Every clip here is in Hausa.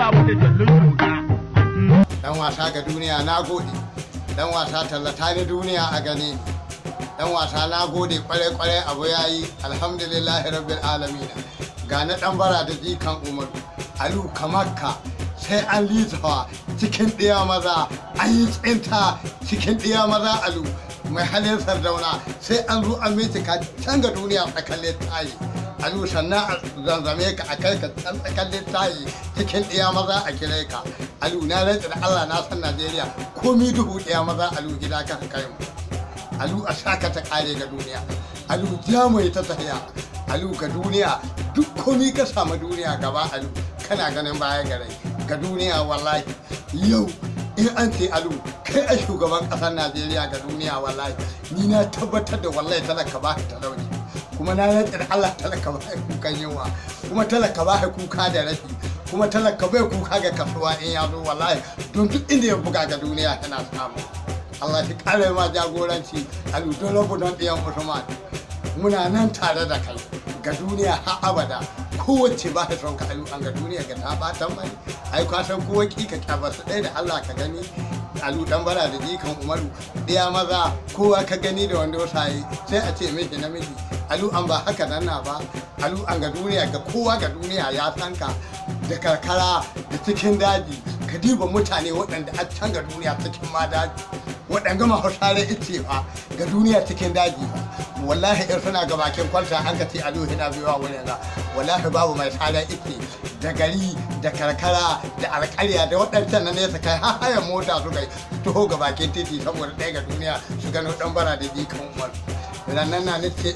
mu da jallin tuka dan wasa ga duniya na gode dan wasa tallata ni duniya a gane ni dan wasa na gode kwarai kwarai abu yayi alhamdulillah rabbil alamin ga na dan bara da jikan umaru alu kamakka sai an lizawa cikin ɗiya maza an yi tsinta cikin ɗiya maza alu mai halin sardauna sai an zo an ka can ga duniya tsakalle tayi alu sannan a zanzame ka a kai ka can tsakalle tayi cikin ɗiya maza a kire ka alu na rantsa da allah na san najeriya komi duhu ɗiya maza alu gida ka kai mu alu a saka ta kare ga duniya alu ja mai ta tafiya alu ga duniya duk komi ka samu duniya gaba alu kana ganin baya gare ga duniya wallahi yau in an ce alu kai a shugaban kasar najeriya ga duniya wallahi ni na tabbatar da wallahi talaka ba talauci kuma na rantsa da allah talaka ba kukan yawa kuma talaka ba kuka da rafi kuma talaka bai kuka ga kasuwa in ya zo wallahi don duk inda ya buga ga duniya yana samu Allah shi kare ma jagoranci a ludon rabu don ɗiyan Usman. Muna nan tare da kai ga duniya har abada kowace ba son ka alu an ga duniya ga ta batan mai ai ka san kowa ki ka kyaba su ɗaya da Allah ka gani alu dan bara da jikan Umaru ɗaya maza kowa ka gani da wanda wasaye sai a ce miki namiji alu an ba haka nan na ba alu an ga duniya ga kowa ga duniya ya san ka da karkara da cikin daji ka diba mutane waɗanda a can ga duniya cikin ma daji waɗanga mahausare ice fa ga duniya cikin daji fa wallahi in suna ga bakin kwalta an ka ce a na biyuwa wurin ga wallahi babu mai sare ice da gari da karkara da alƙarya da waɗancan na nesa kai har hayan mota su kai taho ga bakin titi saboda ɗaya ga duniya su gano ɗan bara da jikan umar rannan na nace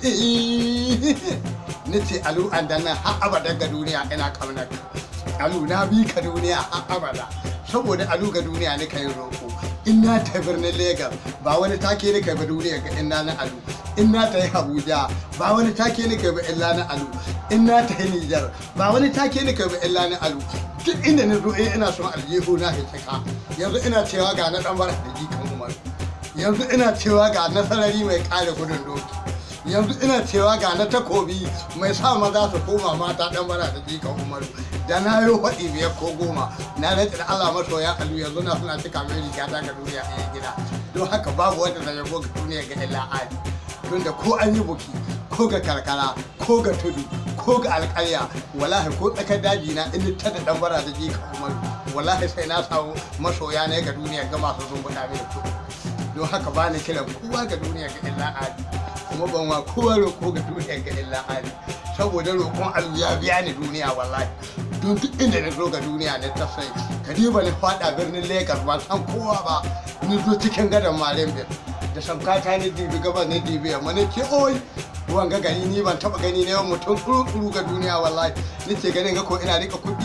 nace alu an dan nan har abada ga duniya ina kamnar alu na bi ka duniya har abada saboda alu ga duniya ne kai roƙo in na ta birnin Legas ba wani take ne kai ba duniya ga ina na alu in na ta yi Abuja ba wani take ne kai ba illa na alu in na ta yi Nijar ba wani take ne kai ba illa na alu duk inda na zo eh ina son aljihu na hikika yanzu ina cewa ga na dan bara da jikan Umar yanzu ina cewa ga nasarari mai kare gudun doki yanzu ina cewa ga na takobi mai sa maza su koma mata dan bara da jikan umaru da na yi faɗi biyar ko goma na rantsi da allah masoya alu yanzu na suna cika mai riga ta ga duniya a gida don haka babu wanda zai yabo ga duniya ga illa ali tun da ko an yi buki ko ga karkara ko ga tudu ko ga alƙarya wallahi ko tsakar daji na in ta da dan bara da jikan umaru wallahi sai na samu masoya ne ga duniya ga masu zumbuɗa mai kuɗi don haka ba ni kiran kowa ga duniya ga illa ali kuma ban wa kowa roƙo ga duniya ga illa ali saboda roƙon alu ya biya ni duniya wallahi don duk inda na zo ga duniya na ta sai ka diba ni faɗa birnin lagos ba san kowa ba ni zo cikin gadon malembir da samkata ni dibi gabas ni dibi yamma ni ce oi ruwan ga gani ni ban taɓa gani na yawan mutum kuru ga duniya wallahi ni ce ganin ga ko ina rika kuɗi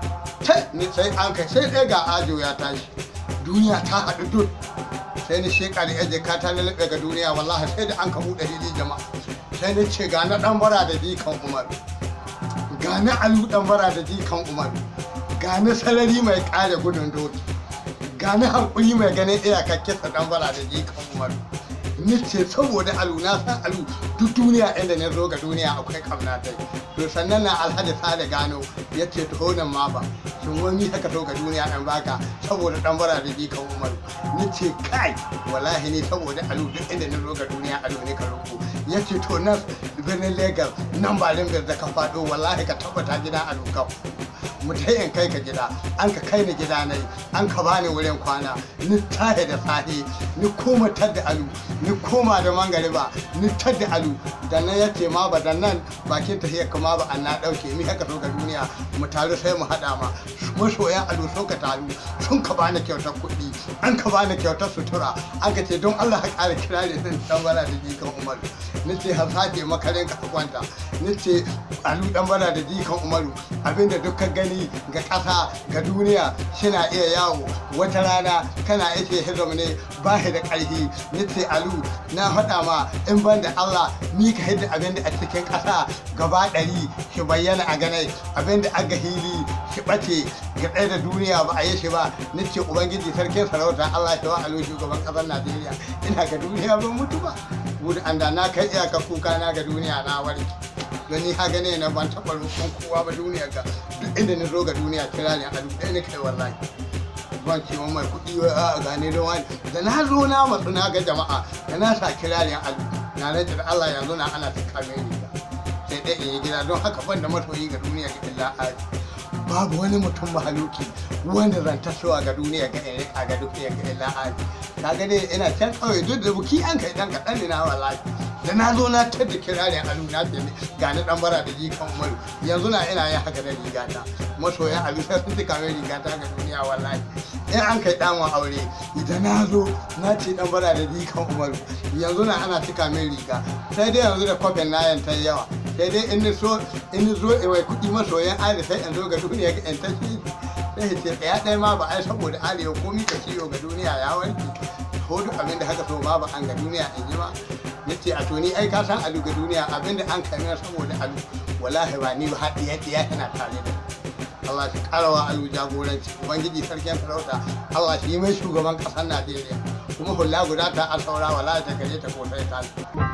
ni sai an kai sai ɗaya ga ajo ya tashi duniya ta haɗu duk sai ni sheka da yaje ka ta lalabe ga duniya wallahi sai da an ka buɗe hili jama'a sai ni ce ga na dan bara da dikan umar ga na alu dan bara da dikan umar ga na sarari mai kare gudun doki ga na hankuli mai ganin iyakar kisa dan bara da dikan umar ni ce saboda alu na san alu duk duniya inda na zo ga duniya akwai kamna tai to sannan na alhaji sale gano ya ce to nan ma ba shin wani haka so ga duniya dan baka saboda dan bara da jikan umaru ni ce kai wallahi ni saboda alu duk inda na zo ga duniya alu ne ka roko ya ce to nan birnin lagos nan ba limgar da ka faɗo wallahi ka tabbata gida alu ka mu ta in kai ka gida an ka kai ni gida nai an ka bani wurin kwana ni tahe da sahi ni koma tadda alu ni koma da mangariba ni tadda alu da nan ya ce ma ba da nan bakin tahiyar kama ba an na dauke mi haka so ga duniya mu taru sai mu hada ma masoyan alu sun ka taru sun ka bani kyautar kuɗi an ka bani kyautar sutura an ka ce don Allah ka ƙara kira ne zan dan bala da jikan umaru ni ce har sake makarin ka kwanta ni ce alu dan bala da jikan umaru abinda dukkan gani ga ƙasa ga duniya shina iya yawo wata rana kana yake hizam ne ba shi da ƙarfi ni ce alu na faɗa ma in ban da Allah mi ka hidda abinda a cikin ƙasa gaba ɗari shi bayyana a ganai abinda aga hili shi ɓace ga ɗaya da duniya ba a yi shi ba ni ce ubangiji sarkin sarauta Allah shi wa alu shugaban ƙasar Najeriya ina ga duniya ban mutu ba gudu an da na kai iyaka kuka na ga duniya na warke don ni ha gane na ban taɓa roƙon kowa ba duniya ga duk inda ni zo ga duniya kira ne alu ɗaya ni kai wallahi ban ce mai kuɗi wai a gane don wani da na zo na matsu na ga jama'a da na sa kira ne alu na rage da Allah yanzu na ana ta kame ni sai dai in yi gida don haka ban da masoyi ga duniya ga illa ali babu wani mutum mahaluki wanda zan tasowa ga duniya ga in rika ga duniya ga illa ali kaga dai ina can kawai duk da buki an kai dan kaɗan ne na wallahi da na zo na tadda kirarin alu na ce ga ni dan bara da jikan umaru yanzu na ina yin haka da rigata masoyan alu sai sun tuka mai rigata ga duniya wallahi in an kai dan aure idan na zo na ce dan bara da jikan umaru yanzu na ana tuka mai riga sai dai yanzu da kwafin nayan ta yawa sai dai in ni so in ni zo mai kuɗi masoyan ali sai in zo ga duniya ga in ta shi sai ce ɗaya ɗaya ma ba ai saboda arewa komi ka ciwo ga duniya ya warke ko duk abin da haka so ma ba an ga duniya in ji ma nace a to ni ai ka san alu ga duniya abin da an kai saboda alu wallahi ba ni ba haɗi yadda ya yana tare da Allah shi karawa alu jagoranci ubangiji sarkin sarauta Allah shi mai shugaban ƙasar Najeriya kuma hula guda ta a saura wallahi ta gare ta ko sai ta